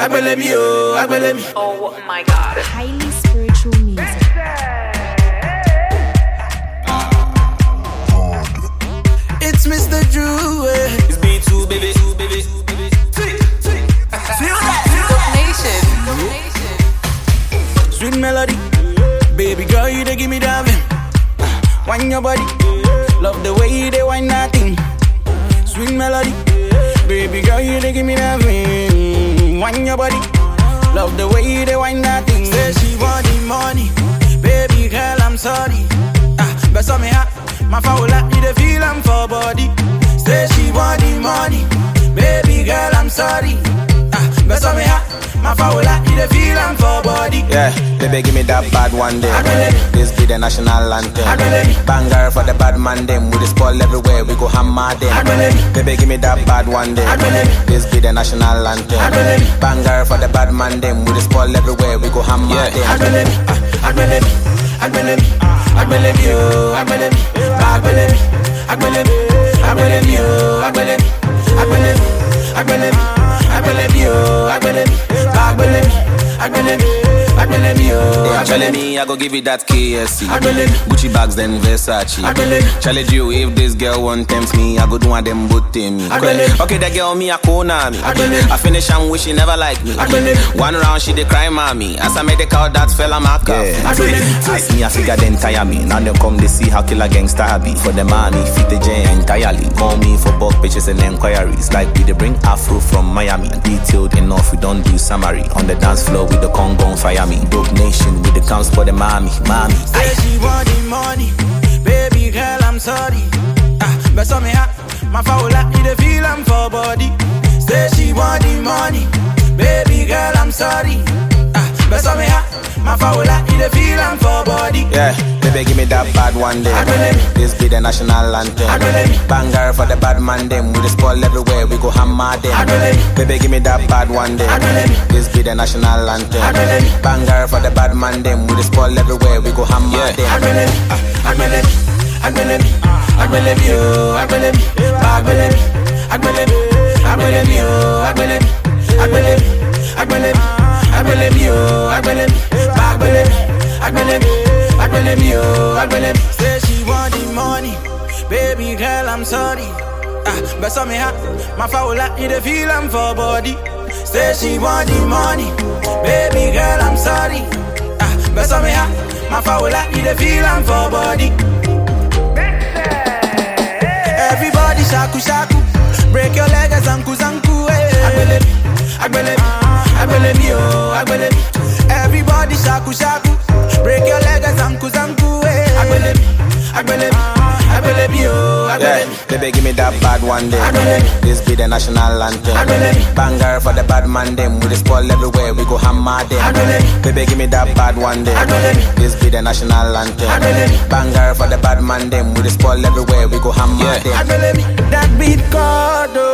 agbelemi oh, agbelemi. Oh my god. Highly spiritual music. It's Mr. Drew. eh. It's B2, baby. baby. Feel that? Nation. Sweet melody. Baby girl, you dey give me that vim. Wine your body. Love the way you dey wine that thing. Sweet melody. Baby girl, you dey give me that vim. Wine your body. Love the way you dey wine that thing. Say she want the money. Baby girl, I'm sorry. Ah, but me hot. My foul like you dey feel I'm for body. Say she want the money. Baby girl, I'm sorry. Ah, but me hot. My foul like you dey feel I'm for body. Yeah, baby, give me that bad one day. Agbelebe. This be the national anthem. Agbelebe. Banger for the bad man them. We the spoil everywhere. We go hammer them. Agbelebe. Baby, give me that bad one day. Agbelebe. This be the national anthem. Agbelebe. Banger for the bad man them. We the spoil everywhere. We go hammer Yeah, them. agbelemi, ah, agbelemi, agbelemi, agbelemi, oh, agbelemi, agbelemi, agbelemi, agbelemi, oh, agbelemi, agbelemi, agbelemi, agbelemi, oh, agbelemi, agbelemi, agbelemi, agbelemi, oh, Yeah, agbelemi. Charlie, me, I go give you that KSC. Agbelebe. Gucci bags, then Versace. Agbelebe. Challenge you if this girl won't tempt me. I go do one them both to me. Agbelebe. Okay, that girl me a corner me. Agbelebe. I finish and wish she never like me. Agbelebe. One round she dey cry mommy. As I made the call, that fella my cup. Agbelebe. As me a figure then tire me. Now them come they see how killer gangsta I be. For the money, fit the gen entirely. Call me for bulk pictures and enquiries. Like we they bring Afro from Miami. Detailed enough, we don't do summary. On the dance floor with the Congo on fire me. Dope nation with the counts for the mommy, mommy. Say she want the money, baby girl, I'm sorry. Ah, but some me hot, my foul like you dey feel I'm for body. Say she want the money, baby girl, I'm sorry. Ah, but some me hot, my foul like you dey feel I'm for body. Yeah, baby, give me that bad one day. Agbelebe. This be the national anthem. Agbelebe. Banger for the bad man them. We the spoil everywhere. We go hammer them. Agbelebe. Baby, give me that bad one day. Agbelebe. This be the national anthem. Agbelebe. Banger for the bad man them. We the spoil everywhere. We go hammer them. Agbelemi, ah, agbelemi, agbelemi, agbelemi, oh, agbelemi, agbelemi, agbelemi, agbelemi, oh, agbelemi, agbelemi, agbelemi, agbelemi, oh, agbelemi, agbelemi, agbelemi, agbelemi, oh, agbelemi. Say she want the money, baby girl, I'm sorry. Ah, but some me hot, my foul like you dey feel I'm for body. Say she want the money, baby girl, I'm sorry. Ah, but some me hot, my foul like you dey feel I'm for body. Everybody shaku shaku, break your leg as anku zanku. Eh. Agbelemi, agbelemi, agbelemi, oh, agbelemi. Everybody shaku shaku, break your leg as anku zanku. Eh. Agbelemi, agbelemi, agbelemi, oh, Yeah, agbelemi. baby, give me that bad one day. Agbelebe. This be the national anthem. Agbelebe. Banger for the bad man them. We the spoil everywhere. We go hammer them. Agbelebe. Baby, give me that bad one day. Agbelebe. This be the national anthem. Agbelebe. Banger for the bad man them. We the spoil everywhere. We go hammer them. Agbelemi, that beat called oh.